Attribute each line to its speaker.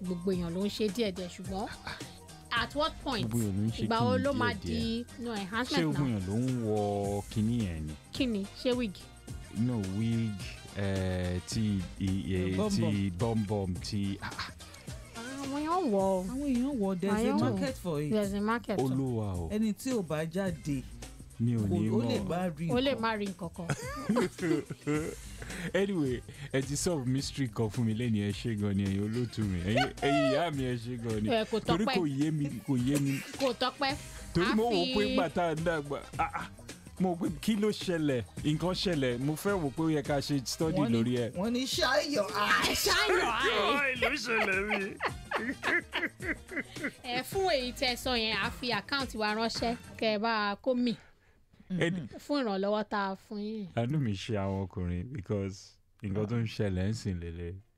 Speaker 1: gbogbo èèyàn ló ń ṣe díẹ̀díẹ̀ ṣùgbọ́n at what point
Speaker 2: Gbogbo èèyàn ló ń ṣe
Speaker 1: ìgbà
Speaker 2: kí
Speaker 1: wo
Speaker 2: ni
Speaker 1: ló máa di
Speaker 2: díẹ̀díẹ̀?
Speaker 1: no
Speaker 2: ṣé
Speaker 1: enhancement
Speaker 2: ogun
Speaker 1: náà
Speaker 2: yẹn ló ń wọ kinní yẹn ni
Speaker 1: kí ni ṣé wig
Speaker 2: no wig eh, ti iye
Speaker 3: Bum
Speaker 2: ti bọ́m̀bọ́m ti ah, ah,
Speaker 1: àwọn èèyàn wọ̀ ọ́
Speaker 3: àwọn èèyàn wọ there is a
Speaker 1: Àyẹ̀wò.
Speaker 3: market for it
Speaker 1: there's a market o.
Speaker 2: olúwa o
Speaker 3: ẹni tí ò bá jáde
Speaker 2: mi ò
Speaker 3: kò
Speaker 2: ní
Speaker 3: ó lè
Speaker 2: mọ̀
Speaker 3: bá rí
Speaker 1: o lè
Speaker 3: nǹkan.
Speaker 1: má rí nǹkan kan
Speaker 2: anyway ẹ ti solve mystery kan fún mi lẹ́ni ẹ ṣe gan ni ẹ̀yin olóòtú mi ẹ̀yin ẹ̀yin ìyá mi ẹ ṣe gan ni
Speaker 1: Ẹ, kò
Speaker 2: torí
Speaker 1: tọ́pẹ́.
Speaker 2: kò yé mi kò yé mi
Speaker 1: kò tọ́pẹ́
Speaker 2: torí
Speaker 1: A
Speaker 2: mo wò
Speaker 1: fi-
Speaker 2: pé gbà tá a dàgbà ah, ah, mo wò pé kí ló ṣẹlẹ̀ nǹkan ṣẹlẹ̀ mo fẹ́ wò pé ó yẹ ká ṣe study
Speaker 3: Wọ́n ní-
Speaker 2: lórí ẹ̀.
Speaker 3: wọ́n ní ṣáyọ̀
Speaker 1: ṣáyọ̀ àì
Speaker 2: Ọ́ì, ló ṣẹlẹ̀ mi.
Speaker 1: ẹ fún èyí tẹ sọ yẹn a fi àkáǹtì wa ránṣẹ́ kẹ ẹ bá a kó mì
Speaker 2: Ẹni-
Speaker 1: fún ìrànlọ́wọ́ tá a fún yín
Speaker 2: àánú mi ṣe àwọn ọkùnrin because nǹkan tó ń ṣẹlẹ̀ ń sìn lélẹ̀